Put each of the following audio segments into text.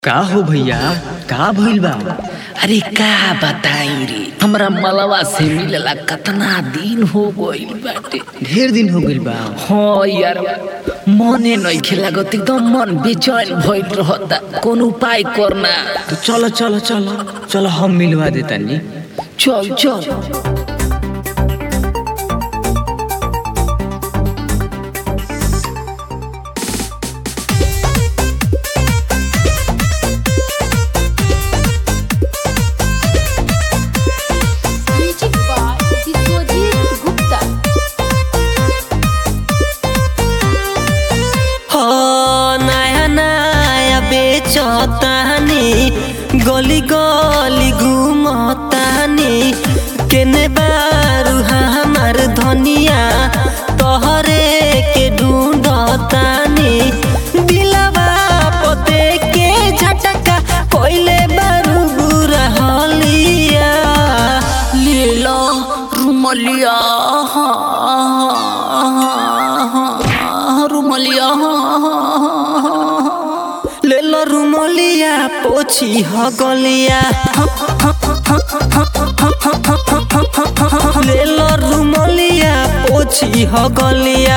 का हो भैया का भइल बा अरे का बताई रे हमरा मलवा से मिलला कतना दिन हो गइल बाटे ढेर दिन हो गइल बा हाँ यार मने नइखे लागत एकदम मन बेचैन भइल रहता कौन उपाय करना तो चलो चलो चलो चलो हम मिलवा देतानी चल चल Magic by Biswajit Gupta. हो नया नया बेचतानी गली गली घूमतानी केने बारू हमार धनिया तोहरे के ढूंढतानी दिलवा पते के झटका कोइले बारू बुरा हलिया लीला रुमलिया रुमलिया ले लो रुमलिया पोछी ह गलिया ले लो रुमलिया पोछी ह गलिया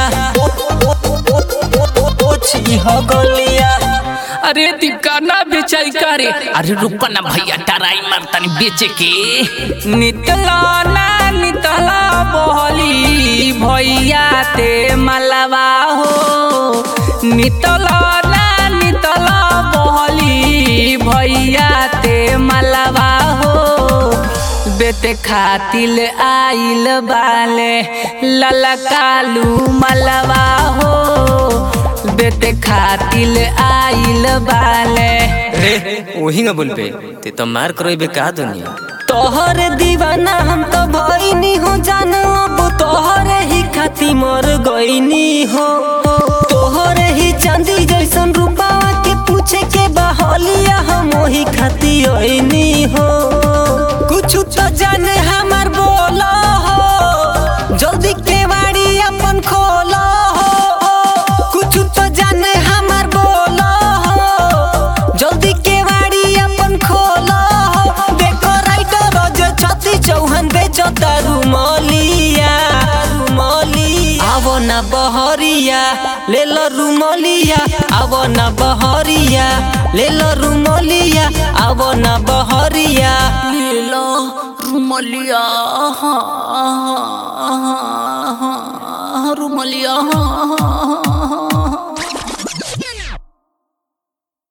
पोछी ह गलिया अरे दिकाना बेचाई करे अरे रुका ना भैया टराई मारतानी बेचे के नितला ना नितला बहली भैया ते मलवा हो नितला ना नितला बहली भैया ते मलवा हो बेटे खातिल आइल बाले ललकालू मलवा हो बेटे खातिल आइल बाले वही ना बोल पे ते तो मार करो बे का दुनिया तोहर दीवाना हम तो भइनी हो जान अब तोहरे ही खाती मर गईनी हो तोहरे ही चांदी जैसन रूपावा के पूछे के बहलिया हम वही खाती ओइनी हो कुछ तो जाने हमार बोला हो जल्दी केवाड़ी अपन खोला हो कुछ तो जाने हमार बोला हो जल्दी केवाड़ी अपन खोला हो देखो राइटर जो छती चौहान बेचो रुमलिया रुमलिया आवो ना बहरिया ले लो रुमलिया आवो ना बहरिया ले लो रुमलिया आवो ना बहरिया लीला रुमलिया रुमलिया